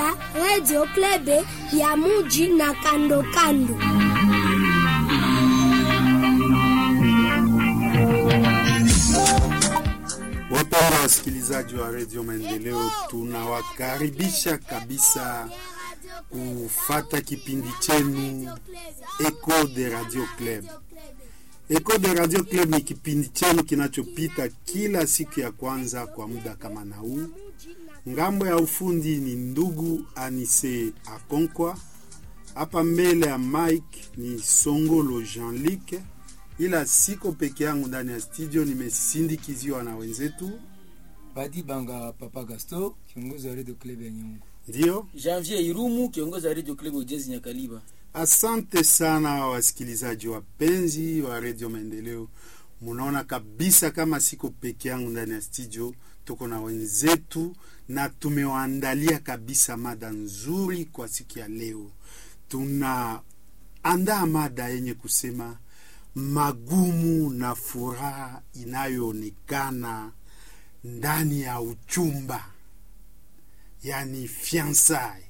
Napenda Radio Klebe ya muji na kando kando. Wapenda wasikilizaji wa redio Maendeleo, tunawakaribisha kabisa kufata kipindi chenu Echo de Radio Club. Echo de Radio Club ni kipindi chenu kinachopita kila siku ya kwanza kwa muda kama na huu. Ngambo ya ufundi ni ndugu Anise Akonkwa, hapa mbele ya Mike ni Songolo Jean-Luc, ila siko peke yangu ndani ya studio, nimesindikiziwa na wenzetu Badi Banga Papa Gasto, kiongozi wa Radio Club ya Nyungu. ndio. Janvier Irumu, kiongozi wa Radio Club Ujenzi Nyakaliba. Asante sana wasikilizaji wapenzi wa redio Maendeleo, munaona kabisa kama siko peke yangu ndani ya studio, tuko na wenzetu na tumewaandalia kabisa mada nzuri kwa siku ya leo. Tunaandaa mada yenye kusema magumu na furaha inayoonekana ndani ya uchumba, yani fiancai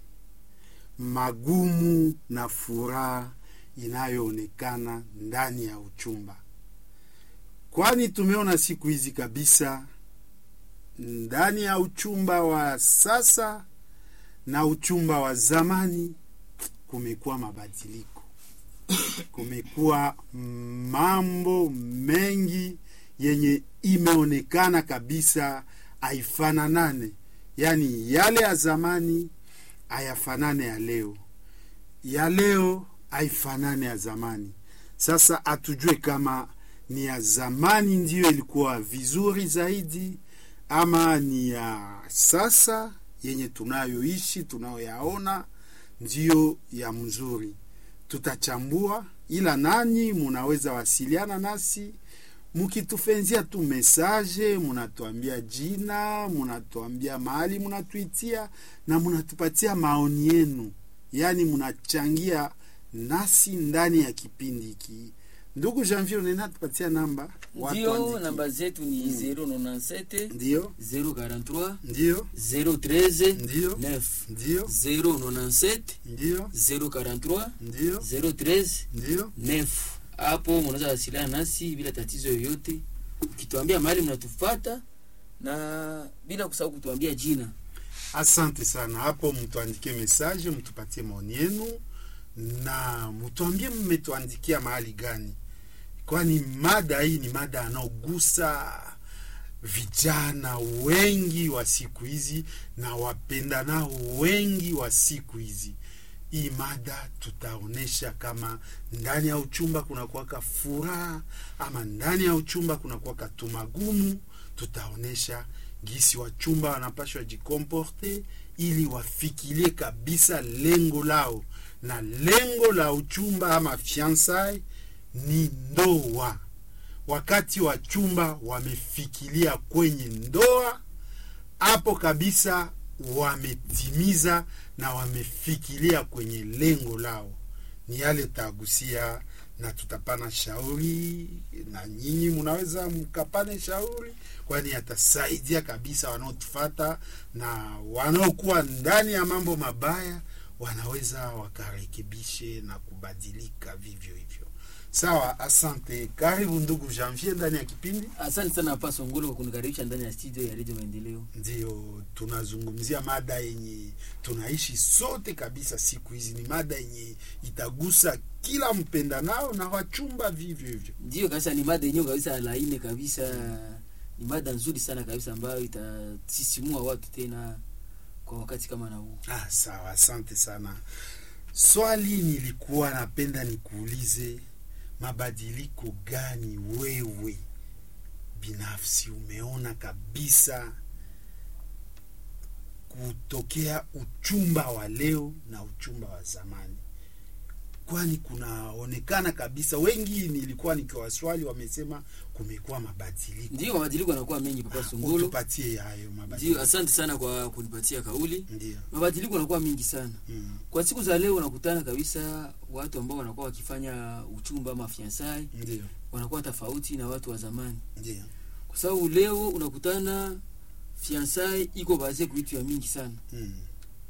magumu na furaha inayoonekana ndani ya uchumba, kwani tumeona siku hizi kabisa ndani ya uchumba wa sasa na uchumba wa zamani kumekuwa mabadiliko, kumekuwa mambo mengi yenye imeonekana kabisa haifananane, yaani yale ya zamani hayafanane ya leo, ya leo haifanane ya zamani. Sasa hatujue kama ni ya zamani ndiyo ilikuwa vizuri zaidi ama ni ya sasa yenye tunayoishi tunayoyaona ndiyo ya mzuri. Tutachambua, ila nanyi munaweza wasiliana nasi mukitufenzia tu mesaje, munatuambia jina, munatuambia mahali munatuitia na munatupatia maoni yenu, yaani munachangia nasi ndani ya kipindi hiki. Ndugu Janvier, unena tupatia namba watu Ndio, waandikie. namba zetu ni 097 Ndio, 043 ndio, 013 Ndio. 9 ndio, 097 ndio, 043 ndio, 013 ndio. 9. Hapo mnaweza wasiliana nasi bila tatizo yoyote, ukituambia mahali mnatufata na bila kusahau kutuambia jina. Asante sana. Hapo mtuandikie mesaje, mtupatie maoni yenu na mtuambie mmetuandikia mahali gani, kwani mada hii ni mada anaogusa vijana wengi wa siku hizi na wapendanao wengi wa siku hizi. Hii mada tutaonesha kama ndani ya uchumba kuna kuwaka furaha ama ndani ya uchumba kuna kuwaka tumagumu. Tutaonesha gisi wachumba wanapashwa jikomporte ili wafikirie kabisa lengo lao, na lengo la uchumba ama fiancai ni ndoa. Wakati wachumba wamefikiria kwenye ndoa, hapo kabisa wametimiza na wamefikiria kwenye lengo lao. Ni yale tagusia na tutapana shauri, na nyinyi mnaweza mkapane shauri, kwani yatasaidia kabisa wanaotufata na wanaokuwa ndani ya mambo mabaya wanaweza wakarekebishe na kubadilika vivyo hivyo. Sawa, asante. Karibu ndugu Janvier ndani ya kipindi. Asante sana Papa Songolo kwa kunikaribisha ndani ya studio ya Radio Maendeleo. Ndio tunazungumzia mada yenye tunaishi sote kabisa siku hizi. Ni mada yenye itagusa kila mpendanao na wachumba vivyo hivyo. Ndio kabisa, ni mada yenyewe kabisa laini kabisa, ni mada nzuri sana kabisa ambayo itasisimua watu tena kwa wakati kama na huu. Ah, sawa, asante sana. Swali nilikuwa napenda nikuulize, mabadiliko gani wewe binafsi umeona kabisa kutokea uchumba wa leo na uchumba wa zamani? Kwani kunaonekana kabisa, wengi nilikuwa nikiwaswali wamesema kumekuwa mabadiliko. Ndio mabadiliko yanakuwa mengi, Papa Songolo. Utupatie hayo Ndio, mabadiliko. asante sana kwa kunipatia kauli. Ndio. Mabadiliko yanakuwa mengi sana Mm. kwa siku za leo. Unakutana kabisa watu ambao wanakuwa wakifanya uchumba ama fiansai Ndio. wanakuwa tofauti na watu wa zamani, Ndio. kwa sababu leo unakutana fiansai iko baze kuitu ya mingi sana Mm.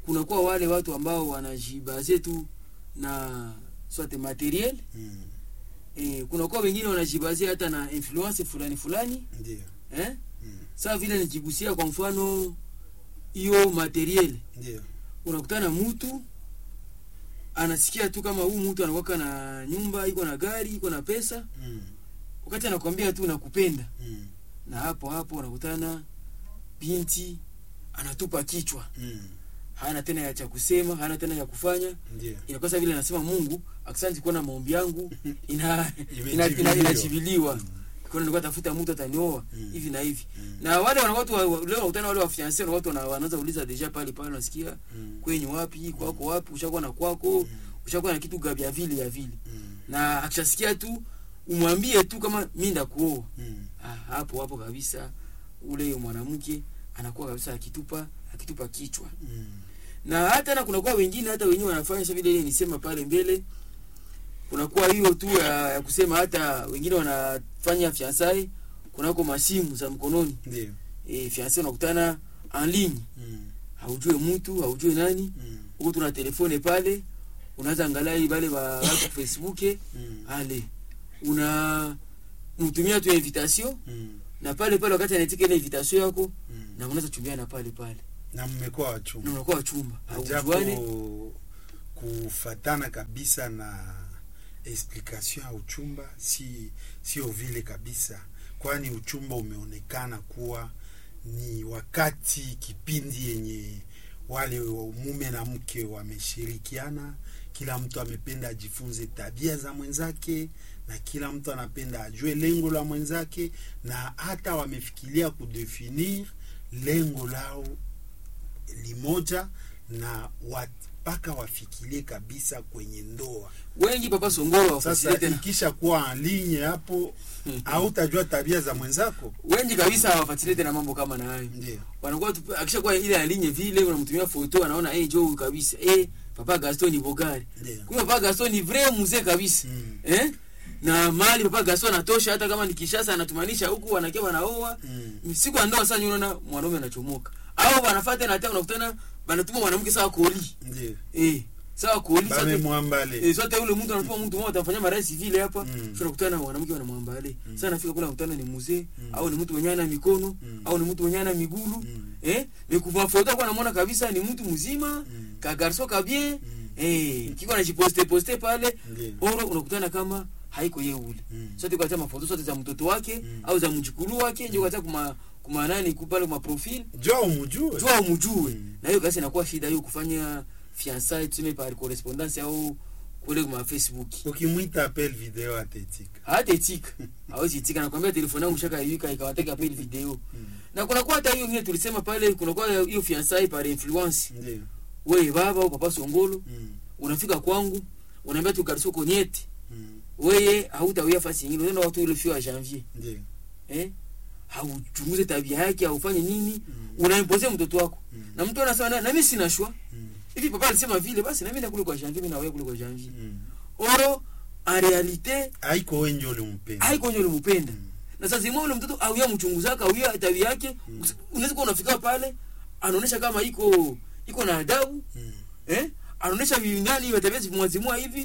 kunakuwa wale watu ambao wanajibaze tu na swate materiel Mm. eh, kunakuwa wengine wanajibaze hata na influence fulani fulani Ndio. eh? Mm. saa vile nikigusia kwa mfano hiyo materiel Ndio. unakutana mtu anasikia tu kama huu mtu anakwaka na nyumba iko na gari iko na pesa Mm. wakati anakwambia tu nakupenda Mm. na hapo hapo unakutana binti anatupa kichwa Mm. hana tena ya cha kusema hana tena ya kufanya Ndio. inakosa vile anasema mungu akisanti kuona maombi yangu ina Imejibiliwa. ina- ina- inajibiliwa kuna nilikuwa tafuta mtu atanioa Mm. hivi na hivi Mm. na wale wana watu wa- leo unakutana wale wafianse na watu wana- wanaanza uliza deja pale pale unasikia Mm. kwenyu wapi kwako wapi ushakuwa na kwako ushakuwa na kitu gabya vile ya vile Mm. na akishasikia tu umwambie tu kama mi ndakuoa Mm. ah, hapo hapo kabisa ule mwanamke anakuwa kabisa akitupa akitupa kichwa Mm. na hata na kunakuwa wengine hata wenyewe wanafanya sa vile ile nisema pale mbele kunakuwa hiyo tu ya, ya kusema hata wengine wanafanya fiansai kunako masimu za mkononi Ndio. e, fiansai unakutana en ligne Mm. haujue mtu haujue nani Mm. huko tuna telefone pale unaweza angalia wale wa watu facebook Mm. ale una mtumia tu invitation Mm. na pale pale wakati anaitika ile invitation yako Mm. na unaweza chumbiana pale pale na mmekuwa na wachumba unakuwa wachumba japo haujuane kufatana kabisa na explication ya uchumba si sio vile kabisa kwani uchumba umeonekana kuwa ni wakati kipindi yenye wale mume na mke wameshirikiana kila mtu amependa ajifunze tabia za mwenzake na kila mtu anapenda ajue lengo la mwenzake na hata wamefikiria kudefinir lengo lao limoja na wat- mpaka wafikirie kabisa kwenye ndoa wengi papa songolo sasa wafasile tena ikisha kuwa alinye hapo hautajua tabia za mwenzako wengi kabisa hawafuatilie tena mambo kama na hayo ndio wanakuwa tu- akishakuwa ile alinye vile unamtumia foto anaona hey, jo huyu kabisa eh papa Gaston ni bogari ndio kumbe papa Gaston ni vrai mzee kabisa Mm. eh na mali papa Gaston anatosha hata kama ni Kishasa anatumanisha huku wanakia wanaoa Mm. siku ya ndoa sasa unaona mwanaume anachomoka au wanafuata na hata unakutana banatuma mwanamke sawa koli ndio eh sawa koli sote bamemwambale eh sote yule mtu anatuma mtu mmoja atafanya marasi vile hapa Mm. tunakutana na mwanamke wanamwambale Mm. sasa nafika kule nakutana ni mzee Mm. au ni mtu mwenye ana mikono Mm. au ni mtu mwenye ana migulu Mm. eh ni kuva foto kwa namuona kabisa ni mtu mzima Mm. ka garso ka bien Mm. eh kiko anajiposte poste pale Ndio. oro unakutana kama haiko yeye ule Mm. sote kwa mafoto sote za mtoto wake Mm. au za mjukulu wake ndio kwa kuma kuma nani kupale kuma profile jua umujue jua umjue Mm. na hiyo kasi inakuwa shida hiyo kufanya fiançailles tuseme par correspondance au kule kwa Facebook ukimwita apel video atetika hata itika hawezi itika nakwambia telefoni yangu shaka yuka ikawateka pale video na kuna kwa hata hiyo ngine tulisema pale kuna kwa hiyo fiançailles par influence ndio wewe baba au papa songolo Mm. unafika kwangu unaambia tu kariso konyeti Mm. wewe hautawia fasi nyingine unaenda watu ile fio ya janvier ndio eh hauchunguze tabia yake haufanye nini Mm. unaimpozea mtoto wako Mm. na mtu anasema na, na mimi sina shwa Mm. hivi papa alisema vile basi na mimi nakule kwa janvier mimi na wewe kule kwa janvier Mm. oro en realite haiko wenye ulimpenda haiko ndio ulimpenda Mm. na sasa zima ule mtoto auya mchunguzaka auya tabia yake Mm. usi- unaweza kuwa unafika pale anaonesha kama iko iko na adabu Mm. eh anaonesha nani wa tabia zimwazimua hivi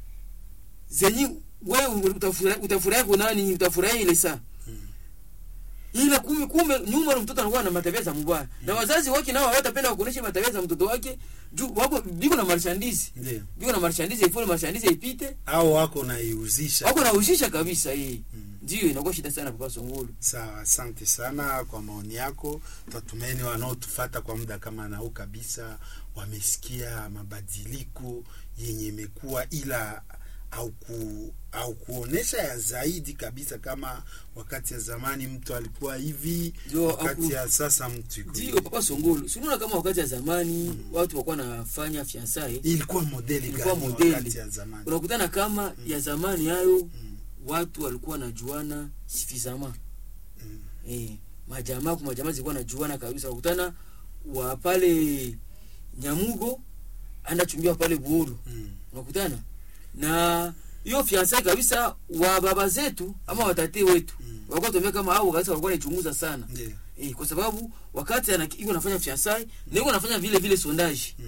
zenye wewe utafurahi utafurahi kwa nani utafurahi ile saa Mm. ila kumbe kumbe nyuma ule mtoto anakuwa na matabia za mubaya na wazazi wake nao hawatapenda kuonesha matabia za mtoto wake juu wako biko na marchandise ndio biko na marchandise ifole marchandise ipite au wako naiuzisha wako na ushisha kabisa hii Mm. ndio inakuwa shida sana papa songolo sawa asante sana kwa maoni yako tatumaini wanaotufata kwa muda kama nao kabisa wamesikia mabadiliko yenye imekuwa ila au ku, au kuonesha ya zaidi kabisa kama wakati ya zamani mtu alikuwa hivi Ndio, wakati aku- ya sasa mtu iko ndio hivi. papa songolo sinaona kama wakati ya zamani watu walikuwa wanafanya fiansae ilikuwa modeli Ilikuwa gani modeli. wakati ya zamani unakutana kama ya zamani hayo Mm, watu walikuwa najuana suffisamment mm, eh, majamaa kwa majamaa zilikuwa najuana kabisa unakutana wa pale nyamugo anachumbia pale buolo mm, unakutana na hiyo fiansae kabisa wa baba zetu ama watate wetu Mm. walikuwa tumia kama au kabisa walikuwa naichunguza sana ndio eh, kwa sababu wakati ana- iko nafanya fiansae na iko nafanya vile vile sondage Mm.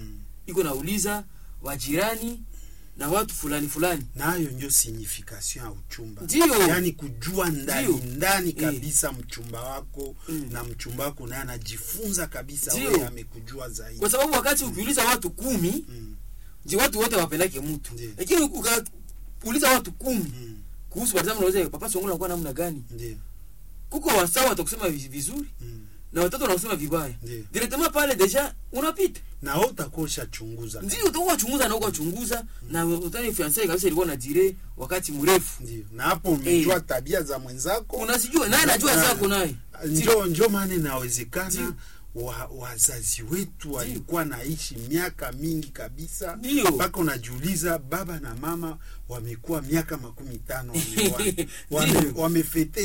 iko nauliza wajirani na watu fulani fulani nayo ndio signification ya uchumba Ndio. yaani kujua ndani Ndio. ndani Eh. kabisa mchumba wako Mm. na mchumba wako naye anajifunza kabisa Ndio. wewe amekujua zaidi kwa sababu wakati ukiuliza watu kumi Mm. je watu wote wapendake mtu Ndio. lakini ukauliza watu kumi Mm. kuhusu par exemple unaweza papa songo anakuwa namna gani ndio kuko wasawa watakusema vi- vizuri Mm. na watatu wanakusema vibaya Ndio. directement pale deja unapita na wewe utakuwa ushachunguza ndio utakuwa chunguza na ukachunguza na utani fiancé kabisa ilikuwa na dire wakati mrefu ndio na hapo umejua tabia za mwenzako unasijua naye anajua Na- zako naye njo njo maana inawezekana Ndio. wa, wazazi wetu walikuwa naishi miaka mingi kabisa Ndio. mpaka unajiuliza baba na mama wamekuwa miaka makumi tano wameoana. wame, Ndio. wamefete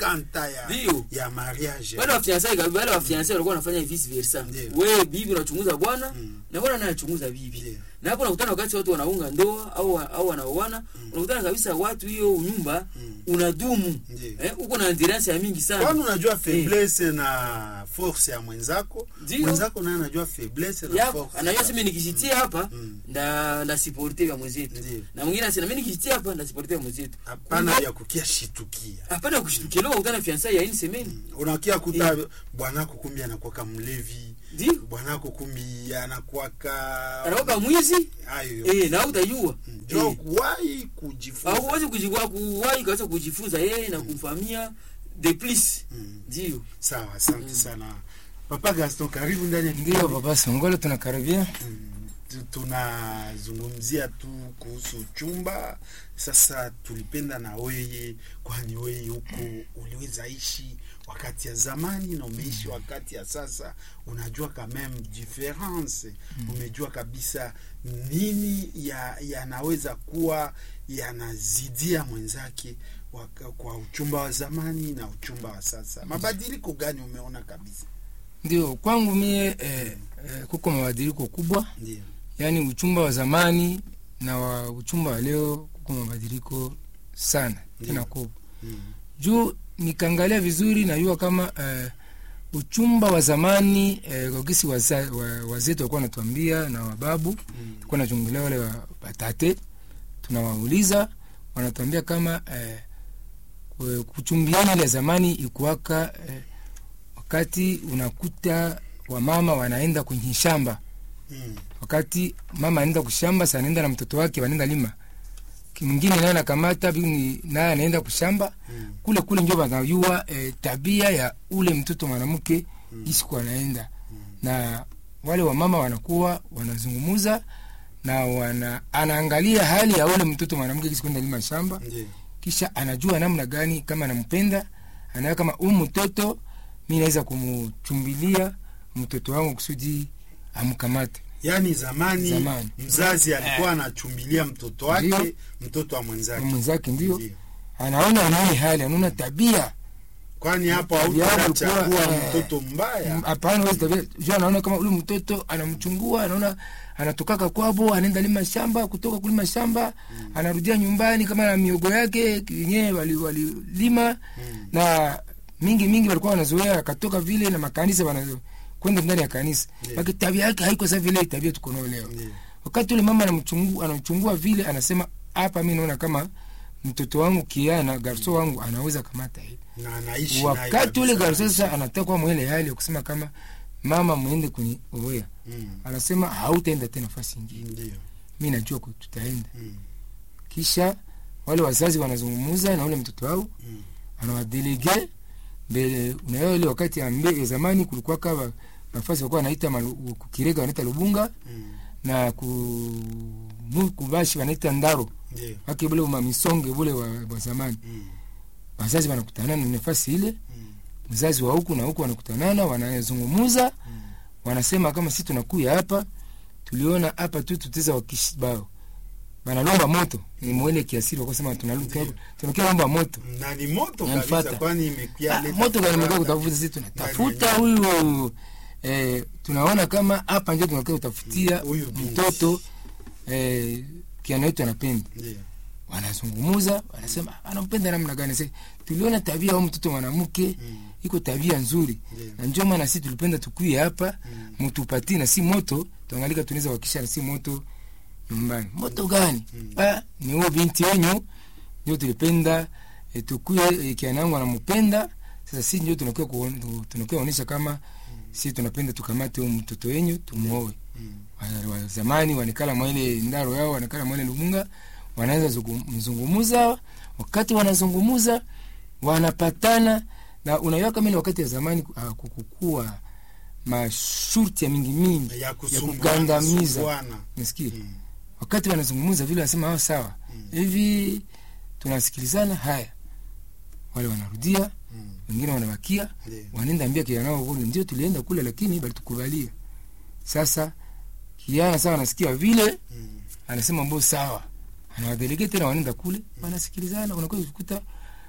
50 ya, Ndio. ya mariage wale wafiancé kabisa wale wafiancé walikuwa wanafanya vice versa Ndio. wewe bibi unachunguza bwana Mm. na bwana naye anachunguza bibi Ndio. na hapo unakutana wakati watu wanaunga ndoa au au wanaoana unakutana kabisa watu hiyo nyumba Mm. unadumu Ndio. eh uko na endurance ya mingi sana kwani unajua faiblesse na force ya mwenzako Ndio. mwenzako naye anajua faiblesse na yako force anajua ya- sema nikijitia hapa Mm. nda ndasiporte vya mwenzetu Ndio. na mwingine anasema mimi nikijitia hapa ndasiporte vya mwenzetu hapana Kumbe- ya kukia shitukia hapana kushtukelewa ukutana fiancé ya une semaine unakia kuta bwanako kumbi anakuwaka mlevi ndio bwanako kumbi anakuwaka anaoka mwizi hayo eh na utajua njo Eh. kuwahi au kujifunza uweze kujikwa kuwahi kabisa kujifunza yeye na kumfamia de plus Mm. ndio sawa asante sana papa gaston karibu ndani ya ndio kipindi. baba songolo tunakaribia Mm, tu- tunazungumzia tu kuhusu chumba sasa tulipenda na weye kwani weye huko uliweza ishi wakati ya zamani na umeishi wakati ya sasa unajua kameme difference umejua kabisa nini ya yanaweza kuwa yanazidia mwenzake waka- kwa uchumba wa zamani na uchumba wa sasa mabadiliko gani umeona kabisa ndio kwangu mie eh, eh, kuko mabadiliko kubwa ndio yaani uchumba wa zamani na wa uchumba wa leo kuko mabadiliko sana tena Ndio. kubwa mm. juu nikaangalia vizuri najua kama eh, uchumba wa zamani eh, kwa gisi waza- wa- wazetu walikuwa wanatuambia na wababu Mm. tulikuwa nachungulia wale wa- watate tunawauliza wanatuambia kama eh, ku- kuchumbiana ile ya zamani ikuwaka eh, wakati unakuta wamama wanaenda kwenye shamba Mm. wakati mama anaenda kushamba sa anaenda na mtoto wake wanaenda lima Ki- mwingine naye anakamata bingi naye anaenda kushamba Mm. kule kule njo wanajua eh, tabia ya ule mtoto mwanamke Mm. isiku anaenda na wale wamama wanakuwa wanazungumuza na wana anaangalia hali ya ule mtoto mwanamke kisikwenda lima shamba Ndio. kisha anajua namna gani kama anampenda anaona kama huu mtoto mi naweza kumchumbilia mtoto wangu kusudi amkamate yaani zamani, Zamani. mzazi alikuwa anachumbilia mtoto wake Ndio. mtoto wa mwenzake mwenzake ndio Ndio. anaona nini hali anaona tabia kwani hapo Tabia hautachagua alikuwa, eh, mtoto mbaya hapana wezi tabia juu anaona kama ule mtoto anamchungua anaona anatokaka kwabo anaenda lima shamba kutoka kulima shamba anarudia nyumbani kama na miogo yake yenyewe walilima wali walilima, Mm. na mingi mingi walikuwa wanazoea akatoka vile na makanisa wana kwenda ndani ya kanisa Ndio. yeah. tabia yake haiko sa vile tabia tuko nayo leo Ndio. wakati ule mama anamchungu- anamchungua vile anasema hapa mi naona kama mtoto wangu kiana garso wangu anaweza kamata hivi na anaishi naye wakati ule kabisa. garso sasa anataka mwele hali ya kusema kama mama mwende kwenye oea Mm. anasema hautaenda tena nafasi ingine Ndio. mi najua ku- tutaenda Mm. kisha wale wazazi wanazungumuza na ule mtoto wao Mm. anawadelege mbele unaelewa ile wakati ya mbe ya zamani kulikuwa kama nafasi walikuwa wanaita malu- kukirega wanaita lubunga Mm. na ku mu- kubashi wanaita ndaro Ndio. wake bule mamisonge bule wa, wa zamani Mm. wazazi wanakutana na nafasi ile Mm. mzazi wa huku na huku wanakutanana wanazungumuza Mm. wanasema kama si tunakuya hapa tuliona hapa tu tuteza wakishibao banalomba moto ni mwele kiasiri wakosema tunaluka Ndio. tunakia lomba moto na ni moto kabisa Namfuata. kwani imekuya Ah, leta moto gani furaha. mekuwa kutafuta sisi tunatafuta Ndani huyu eh, tunaona kama hapa ndio tunakia kutafutia Huyu binti. mtoto eh, kiana yetu anapenda Ndio. wanazungumuza wanasema anampenda namna gani sasa tuliona tabia au mtoto mwanamke iko tabia nzuri Ndiyo. na ndio maana sisi tulipenda tukuye hapa mtupatie na si moto tuangalika tunaweza wakisha na si moto nyumbani moto gani ah ni huo binti wenyu ndio tulipenda e, tukuye e, kianangu anampenda sasa sisi ndio tunakuwa kuon- tu- tunakuwa onyesha kama sisi tunapenda tukamate huyo mtoto wenyu tumuoe wa, wa zamani wanekala mwaile ndaro yao wanekala mwaile lumunga wanaanza zungu- mzungumuza wakati wanazungumuza wanapatana na unajua kama ile wakati ya zamani uh, kukukua mashurti ya mingi mingi ya ya kusumbuana, kugandamiza kusumbuana. nasikia Mm. wakati wanazungumuza vile wanasema hao sawa hivi tunasikilizana haya wale wanarudia Mm. wengine wanabakia Ndiyo. wanaenda ambia kijana wao kule ndio tulienda kule lakini balitukubalia sasa kijana sasa anasikia vile Mm. anasema mbo sawa anawadelegate tena wanaenda kule wanasikilizana unakuwa ukikuta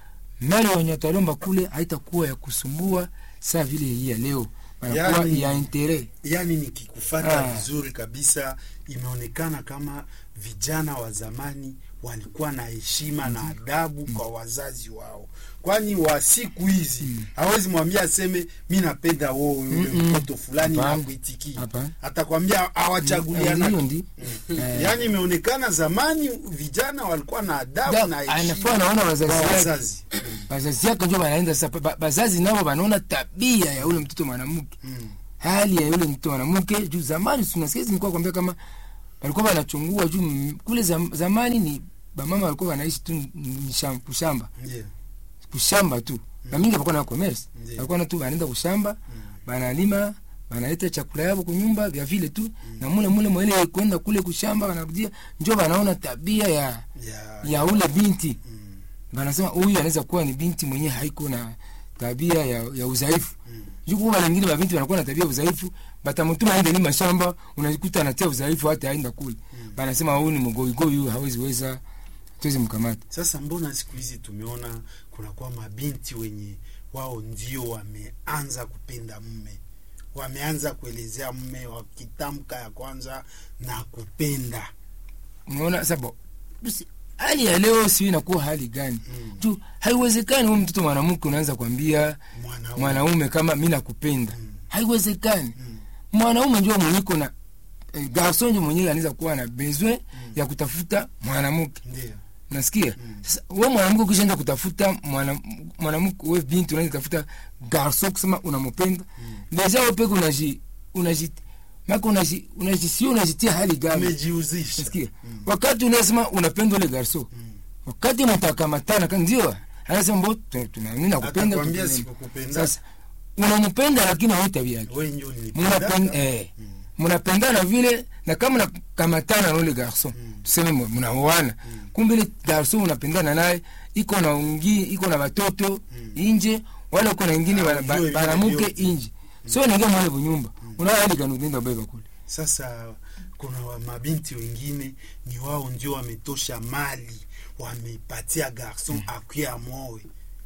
mali wenye watalomba kule haitakuwa ya kusumbua saa vile hii ya leo wanakuwa Yaani- ya intere yaani nikikufata Ah. vizuri kabisa imeonekana kama vijana wa zamani walikuwa na heshima na adabu kwa wazazi wao kwani wa siku hizi hawezi mwambia aseme mi napenda wo yule Mm-mm. mtoto fulani Hapana. nakuitikia Hapana. atakwambia hiyo awachaguliana ndi Eh, yaani imeonekana zamani vijana walikuwa na adabu da- na anafaa heshima anaona kwa wazazi yake wazazi wazazi yake njo wanaenda sasa ba- bazazi nao wanaona tabia ya ule mtoto mwanamke Mm. hali ya yule mtoto mwanamke juu zamani tunasikia nilikuwa kwambia kama walikuwa wanachungua juu m- kule zam, zamani ni bamama walikuwa wanaishi tu ni- ni sham- kushamba Ndiyo. kushamba tu na mingi walikuwa na commerce Ndiyo. walikuwa na tu wanaenda kushamba banalima banaleta chakula yao kunyumba vya vile tu na mule mule mwele kwenda kule kushamba wanarudia njo wanaona tabia ya Ya- ya ule binti Mm. banasema huyu anaweza kuwa ni binti mwenyewe haiko na tabia ya, ya udhaifu Mm. juku kuna wengine mabinti wanakuwa na tabia ya udhaifu batamutuma aende lima shamba unakuta anatia udhaifu hata aenda kule banasema huyu ni mgoigoi huyu hawezi weza tuwezi mkamata Sasa mbona siku hizi tumeona kunakuwa mabinti wenye wao ndio wameanza kupenda mume, wameanza kuelezea mume wakitamka ya kwanza na kupenda unaona sabo basi hali ya leo sio inakuwa hali gani Mm. juu haiwezekani huyu mtoto mwanamke unaanza kuambia mwanaume. mwanaume kama mi nakupenda Mm. haiwezekani Mm. mwanaume ndio mwenyeko na eh, garson ndio mwenyewe anaweza kuwa na besoin ya kutafuta mwanamke Ndio. nasikia Mm. sasa we mwanamke ukishaenda kutafuta mwana- mwanamke we binti unaenda kutafuta garson kusema unampenda deja we peke unaji unaji maka unaji unaji sio unajitia hali gani Umejiuzisha. nasikia Mm. wakati unasema unapenda ule garson Mm. wakati mtakamatana kan ndio anasema mbo tunamini nakupenda Atakwambia tupendane. sikukupenda. sasa unampenda lakini hawezi tabia yake Wewe ndio Munapenda- ulinipenda. eh, Mm. mnapendana vile na kama mnakamatana na ule garson tuseme mwe- mnaoana kumbe ile garson unapendana naye iko na ungi iko na watoto inje wala uko na ingine Ah, bana- ujue ba- vile banamuke vyote. inje so naingia mwale bunyumba unaona hali gani unaenda beba kule Sasa kuna wa mabinti wengine ni wao ndio wametosha mali, wamepatia garson akuye amwoe.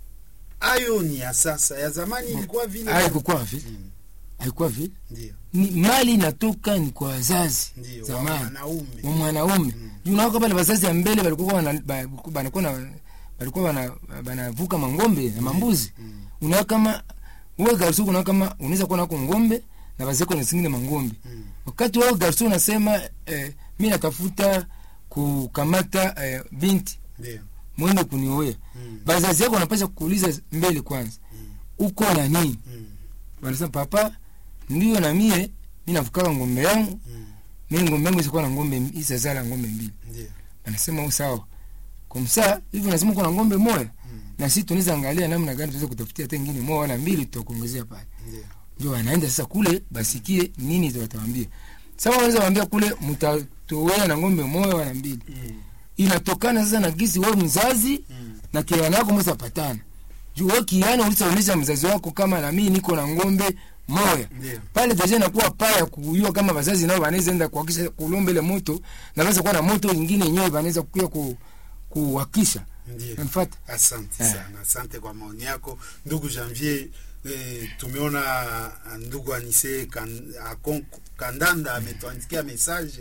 Ayo ni ya sasa, ya zamani ilikuwa vile. haikukuwa vile Mm. haikuwa vile Ndio, ni mali inatoka ni kwa wazazi ndio, wa zamani wanaume. wa mwanaume juu naoka pale wazazi ya mbele walikuwa wana- ba- banakuwa na walikuwa wana- banavuka mangombe na mambuzi Mm. unaona kama wewe garso unaona kama unaweza kuwa nako ngombe na bazeko na zingine mangombe Mm. wakati wewe garso unasema eh, mi natafuta kukamata eh, binti Ndio. mwende kunioea Mm. bazazi yako wanapasha kuuliza mbele kwanza uko na nini Mm. wanasema papa ndio na mie mi navukaka ngombe yangu Mm. mi ngombe yangu isakuwa na ngombe isazala ngombe mbili Ndio. anasema u sawa kumsa hivi unasema kuna ngombe moya na sisi tunaweza angalia namna gani tunaweza kutafutia hata ingine moja wala mbili tutakuongezea pale Ndio. ndio wanaenda sasa kule basikie nini watawambia sasa wanaweza waambia kule mtatowea na ngombe moja wala mbili Mm. inatokana sasa na gisi wewe mzazi Mm. na kiana yako mweza patana juu wewe kiana ulisaonyesha mzazi wako kama na mimi niko na ngombe moya Ndio. pale deja inakuwa paya kujua kama wazazi nao wanaweza enda kuhakisha kulomba ile moto na wanaweza kuwa na moto ingine yenyewe wanaweza kuya ku, kuhakisha Ndio. Unanifuata? Asante Eh. sana, asante kwa maoni yako ndugu Janvier. Eh, tumeona ah, ndugu Anise kan, akon, Kandanda ametuandikia message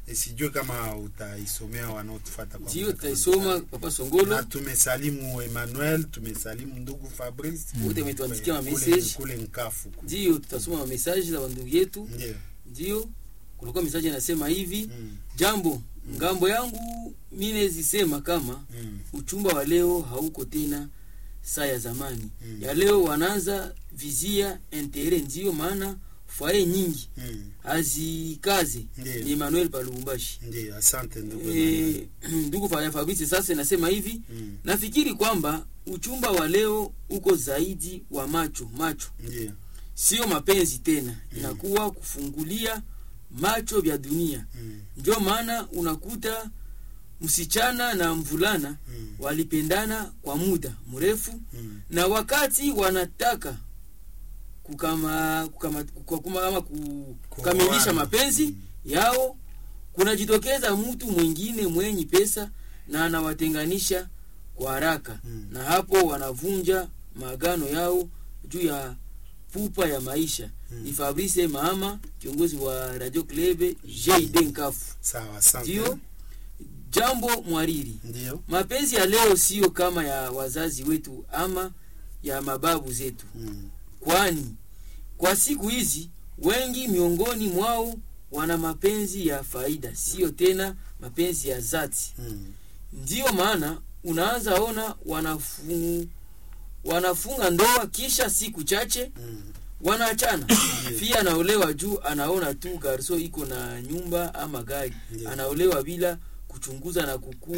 E, sijue kama utaisomea wanaotufata kwa ndio muda tutaisoma kama- papa na songolo tumesalimu Emmanuel, tumesalimu ndugu Fabrice wote wametuandikia ma kule, message kule Nkafu kule. ndio tutasoma mamesaji za wandugu yetu Ndio. ndio kulikuwa mesaji inasema hivi Mm, jambo ngambo yangu mine zisema kama mm, uchumba wa leo hauko tena saa ya zamani Mm. ya leo wanaanza vizia intere ndio maana fwaye nyingi mm. hazikaze Ndiyo. ni Emmanuel Palumbashi Ndio, asante ndugu Emmanuel. Eh, ndugu Fanya Fabrice sasa inasema hivi Mm, nafikiri kwamba uchumba wa leo uko zaidi wa macho macho Ndio. sio mapenzi tena inakuwa kufungulia macho vya dunia Mm, ndio maana unakuta msichana na mvulana mm, walipendana kwa muda mrefu mm, na wakati wanataka kukama, kukama, kukama, ama ku- kukamilisha Kuoana. mapenzi Mm. yao kunajitokeza mtu mwingine mwenye pesa na anawatenganisha kwa haraka Mm. na hapo wanavunja maagano yao juu ya pupa ya maisha Mm. ni Fabrice Mahama kiongozi wa Radio Klebe JD Nkafu Sawa, asante. ndio jambo mwariri Ndio. mapenzi ya leo siyo kama ya wazazi wetu ama ya mababu zetu Mm, kwani kwa siku hizi wengi miongoni mwao wana mapenzi ya faida siyo tena mapenzi ya zati mm, ndiyo maana unaanza ona wanafu, wanafunga ndoa kisha siku chache mm. wanaachana pia anaolewa juu anaona tu garso iko na nyumba ama gari Ndiyo. anaolewa bila kuchunguza na kukua